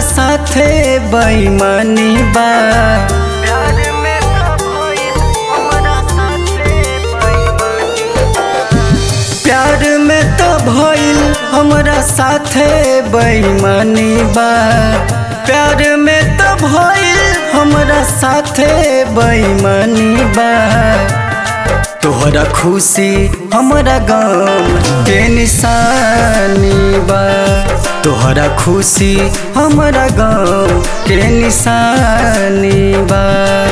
साथे बेईमानी बा प्यार में तो भइल हमरा साथे बेईमानी प्यार में तो भइल हमरा साथे बेईमानी बा प्यार में तो भइल हमरा साथे बेईमानी बा तोहरा खुशी हमरा गम के निशानी बा तोहरा खुशी हमरा गम के निशानी बा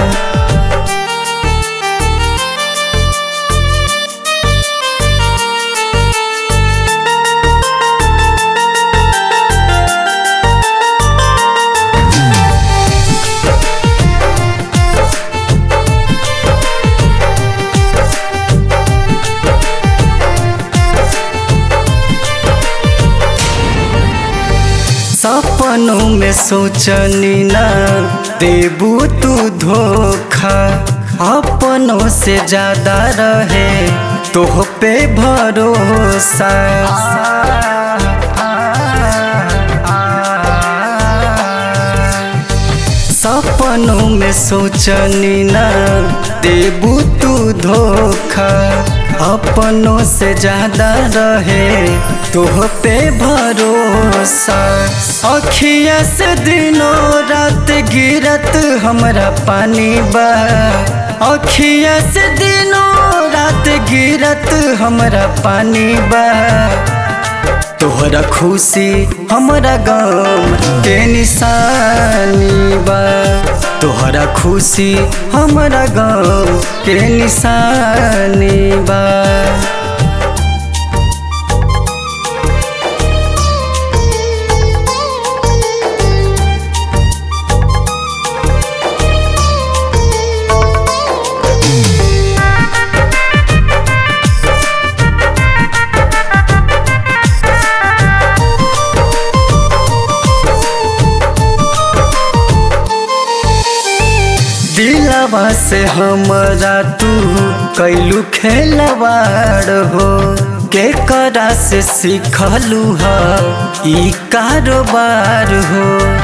सपनों में सोचनी ना देबू तू धोखा अपनों से ज्यादा रहे तोह पे भरोसा सपनों में सोचनी ना देबू तू धोखा अपनों से ज्यादा रहे तोह पे भरोसा अखिया से दिनों रात गिरत हमरा पानी बा अखिया से दिनों रात गिरत हमरा पानी बा तोहरा खुशी हमरा गम के निशानी बा तोहरा खुशी हमरा गम के निशानी बा दिलवा से हमरा तू कैलू खेलवाड़ हो के करा से सीखलू ह ई कारोबार हो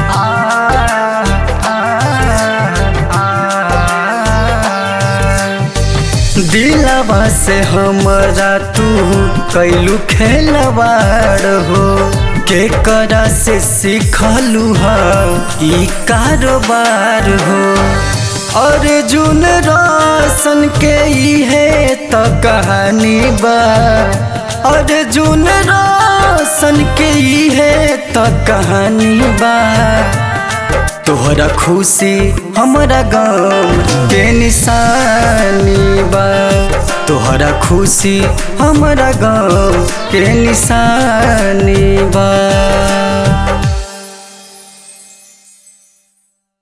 दिलवा से हमरा तू कैलू खेलवाड़ हो के करा से सीखलू ह ई कारोबार हो अर्जुन रोशन के इहे तो कहानी बा अर्जुन रोशन के इहे तो कहानी बा तोहरा खुशी हमरा गम के निशानी बा तोहरा खुशी हमरा गम के निशानी बा